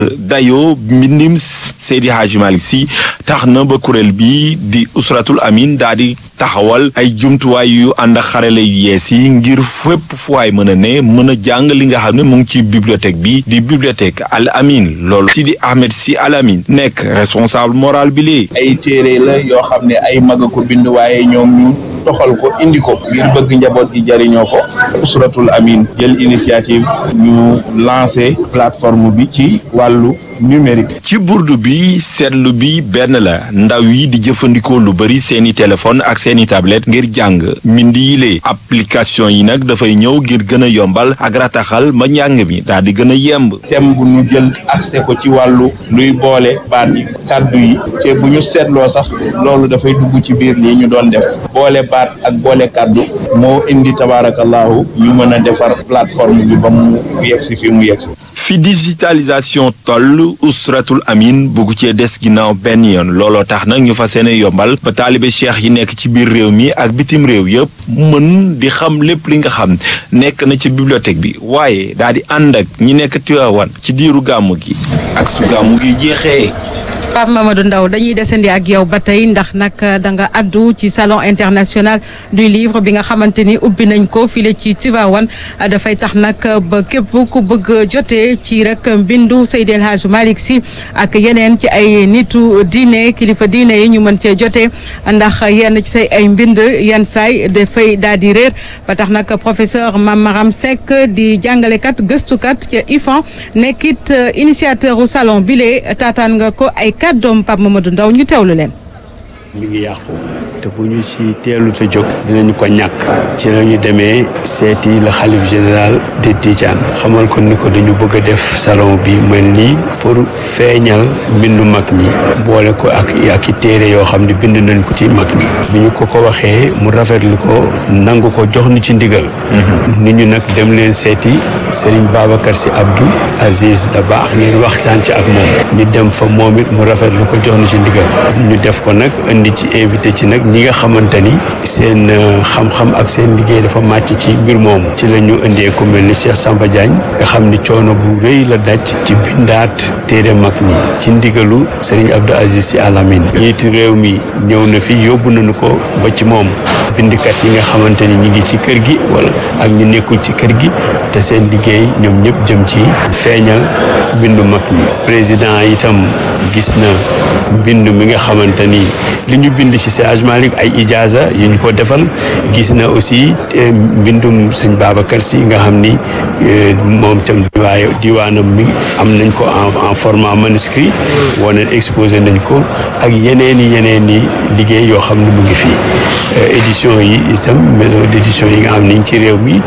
dayoo mbindim Seydi Hadji Malick Sy tax na ba kuréel bi di usratul amin daal di taxawal ay jumtuwaay yu ànd ak xarale yu yees yi ngir fépp fu waay mën a ne mën a jàng li nga xam ne mu ngi ci bibliothèque bi di bibliothèque Al Amin loolu Sidi Ahmed Sy Al Amin nekk responsable moral bi lee ay téere la yoo xam ne ay mag a ko bind waaye ñoom ñu toxal ko indi ko ngir bëgg njaboot gi jariñoo ko usratul amin jël initiative ñu lancé plateforme bi ci wàllu numérique ci burdu bi seetlu bi benn la ndaw yi di jëfandikoo lu bari seeni téléphone ak seeni tablette ngir jàng mbind yi lee application yi nag dafay ñëw ngir gën a yombal ak rataxal ma njàng mi daal di gën a yemb thème bu ñu jël accès ko ci wàllu luy boole baat yi kàddu yi te bu ñu seetloo sax loolu dafay dugg ci biir lii ñu doon def boole baat ak boole kàddu moo indi tabaarakallahu ñu mën a defar plateforme bi ba mu yegsi fi mu yegsi fi digitalisation toll usratul amin bugg cee des ginnaaw benn yoon looloo tax nag ñu fa seene yombal ba taalibe cheikh yi nekk ci biir réew mi ak bitim réew yëpp mën di xam lépp li nga xam nekk na ci bibliothèque bi waaye daal di ànd ak ñi nekk Tiwaawan ci diiru gàmmu gi ak su gàmmu gi jeexee Pape Mamadou Ndaw dañuy desandi ak yow ba tey ndax nag da nga addu ci salon international du livre bi nga xamante ni ubbi nañ ko file ci Tivaouane dafay tax nag ba képp ku bëgg jotee ci rek mbindu Seydi El Hadji Malick Sy ak yeneen ci ay nitu diine kilifa diine yi ñu mën cee jotee ndax yenn ci say ay mbind yenn saay dafay daal di réer ba tax nag professeur Mame Maram Seck di jàngalekat gëstukat ca IFAN nekkit initiateur u salon bile taataan nga ko ay kàddoom Pape Mamadou Ndaw ñu teewlu leen. mi ngi yàqu te bu ñu ci teelu te jóg dinañu ko ñàkk ci la ñu demee seeti la xalif général de Tidiane xamal ko ni ko dañu bëgg a def salon bi mel nii pour feeñal mbindu mag ñi boole ko ak ak i téere yoo xam ne bind nañ ko ci mag ñi bi ñu ko ko waxee mu rafetlu ko nangu ko jox ñu ci ndigal nit ñu nag dem leen seeti Serigne Babacar Sy Abdou Aziz Dabakh ngeen waxtaan ci ak moom ñu dem fa moom it mu rafetlu ko jox ñu ci ndigal ñu def ko nag indi ci invité ci nag ñi nga xamante ni seen xam-xam ak seen liggéey dafa màcc ci mbir moomu ci la ñu indee ku mel ni Cheikh Samba Diagne nga xam ni coono bu rëy la daj ci bindaat téere mag ñi ci ndigalu Serigne Abdou Aziz Sy Al Amine njiitu réew mi ñëw na fi yóbbu nañu ko ba ci moom bindkat yi nga xamante ni ñu ngi ci kër gi wala ak ñu nekkul ci kër gi te seen liggéey ñoom ñëpp jëm ci feeñal bindu mag ñi président itam gis na mbind mi nga xamante ni li ñu bind ci Seydi Hadji Malick ay ijaaza yu ñu ko defal gis na aussi mbindum sëñ Babacar Sy nga xam ni moom itam diwaay diwaanam mi am nañ ko en en format manuscrit wane exposé nañ ko ak yeneen i yeneen i liggéey yoo xam ne mu ngi fii édition yi itam maison d'édition yi nga xam ni ci réew mi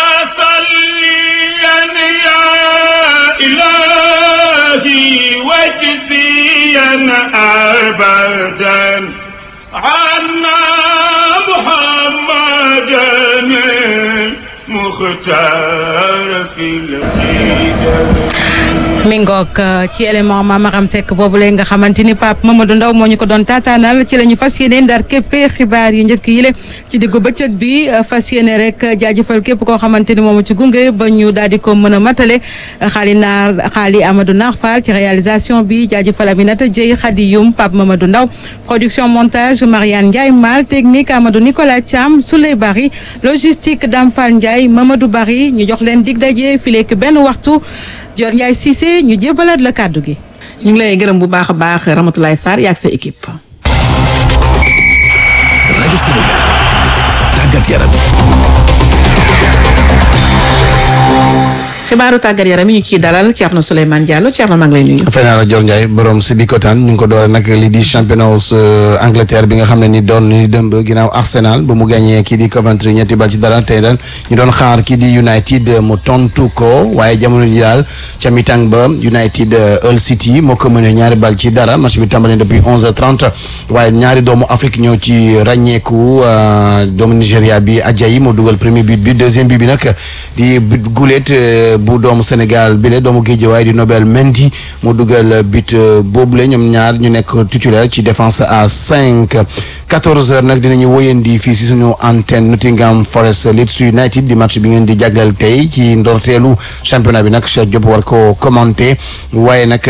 أبدا عنا محمدا مختار في العقيدة mi ngoog ci élément Mamaram Seck boobu leen nga xamante ni Pape Mamadou Ndaw moo ñu ko doon taataanal ci la ñu fas yéene ndar képpee xibaar yi njëkk yi le ci diggu bëccëg bi fas yéene rek jaajëfal képp koo xamante ni moom ci gunge ba ñu daal di ko mën a matale xaali naar xaali Amadou Naar Fall ci réalisation bi jaajëfal Aminata Dieye Khady Youm Pape Mamadou Ndaw production montage Mariane Ndiaye Mal technique Amadou Nicolas Thiam Souley Bari logistique Dame Fall Ndiaye Mamadou Bari ñu jox leen dig daje fileek benn waxtu Dior Ndiaye Cissé ñu jébalaat la kàddu gi. ñu ngi lay gërëm bu baax a baax Ramatoulaye Sarr yaak sa équipe. rajo Sénégal tàggat yaram. xibaaru tàggat yaram yi ñu ciy dalal Thierno Souleymane Diallo Thierno maa ngi lay nuyu. fay naa la Dior Ndiaye borom si di kotaan ñu ngi ko doore nag lii di championnat Angleterre bi nga xam ne ni doon ni dëmb ginnaaw Arsenal ba mu gagné kii di Coventry ñetti bal ci dara tey daal ñu doon xaar kii di United mu tontu ko waaye jamono ji daal ca mi-temps ba United Hull City moo ko mënee ñaari bal ci dara match bi tàmbali depuis onze heures trente waaye ñaari doomu Afrique ñoo ci ràññeeku doomu Nigéria bi Ajayi moo dugal premier but bi deuxième but bi nag di gulet bu doomu Sénégal bi la doomu Guédiawaye di Nobel Mendy mu dugal but boobule ñoom ñaar ñu nekk titulaire ci défense à cinq quatorze heures nag dinañu wóyandi fii si suñu antenne Nottingham Forest Leeds United di match bi ngeen di jagleel tey ci ndorteelu championnat bi nag Cheikh Diop war ko commenté waaye nag